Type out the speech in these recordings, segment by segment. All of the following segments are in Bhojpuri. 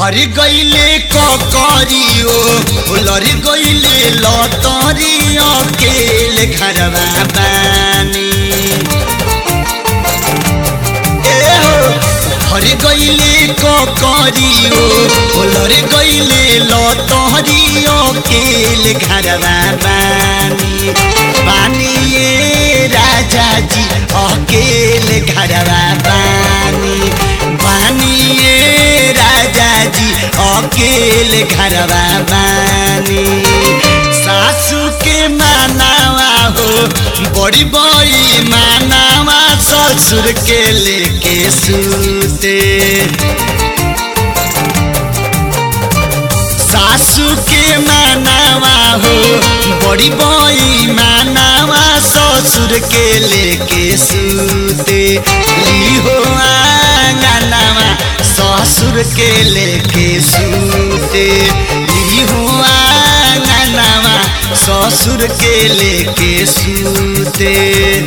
हर गईले ककरियो लर गईले लतरियो केल घरवा बानी ए हो हर गईले ककरियो लर गईले लतरियो केल घरवा बानी बानी ये राजा जी अकेल घरवा बानी बानी ये राजा जी अकेल घरवा बानी सासू के मानावा हो बड़ी बड़ी मानावा ससुर के लेके सूते सासू के मानावा हो बड़ी बड़ी मानावा ससुर के लेके सूते ली हो आंगनावा ससुर के लेके सूते ली हो आंगनावा ससुर के लेके सूते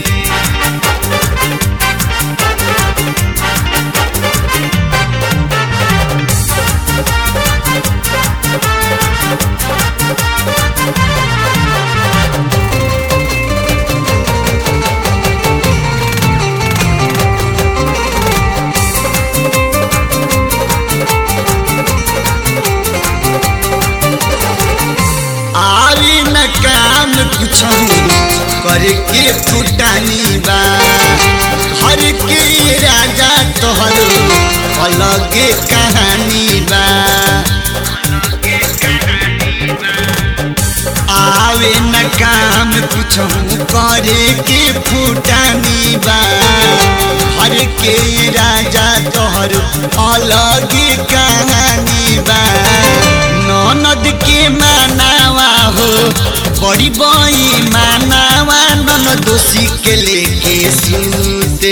आवी न काम कुछ करके फुटानी बा हर के राजा तोहर अलग कहानी बा आवे न काम कुछ करे के फुटानी बा हर के राजा तोहर अलग कहानी बा ननद के मानावा हो बड़ी बई मानावा नन दोषी के लेके सूते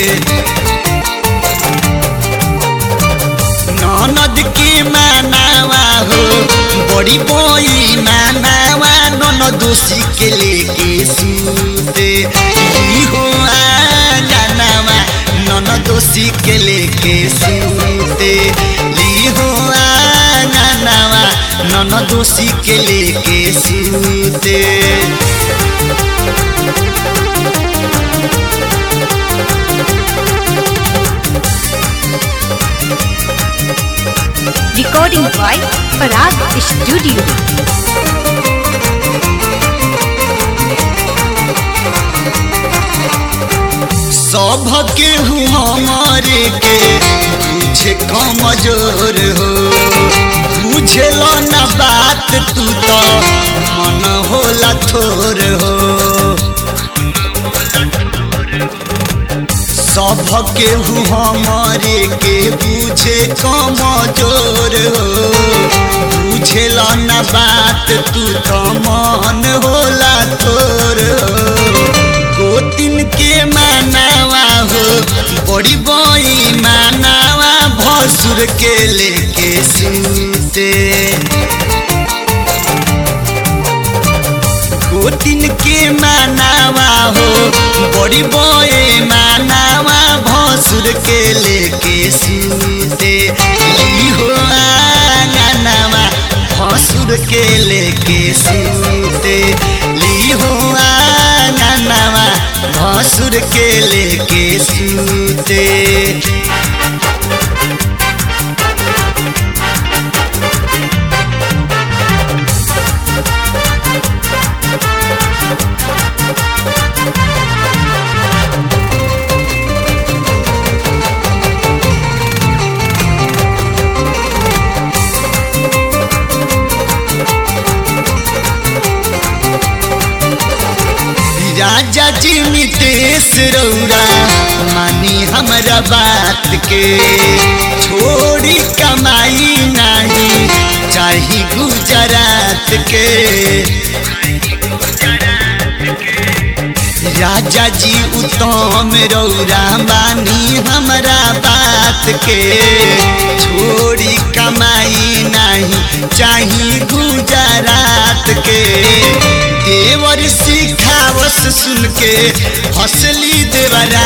ननद के मानावा हो बड़ी बई मानावा नन दोषी के लेके सूते ई हो आंगनावा नन दोषी के लेके सूते ली हो आंगनावा नन दोषी के लेके सूते Recording by Parag Studio. सब के हमारे के बुझे कमजोर हो बुझेल न बात तू तो मन होला थोर हो सब के हमारे के बुझे कमजोर हो बुझेल न बात तू तो मन होला थोर हो गोतिन के मानावा हो बड़ी बई मानावा भसुर के लेके सूते गोतिन के मानावा हो बड़ी बई मानावा भसुर के लेके सूते ली हो आंगनावा भसुर के लेके सूते ली हो आंगनावा भसुर के लेके सूते राजा जी नितेश रौरा मानी हमरा बात के छोड़ी कमाई नहीं चाही गुजरात के राजा जी उत्तम रौरा मानी हमरा बात के छोड़ी कमाई नहीं चाही गुजरात के देवर सिखावस सुन के हंसली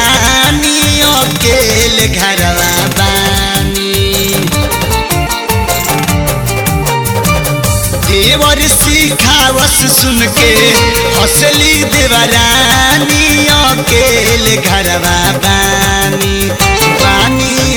देवरानी अकेले घरवा बानी देवर सिखावस सुन के हौसली देवरानी अकेले घरवा बानी बानी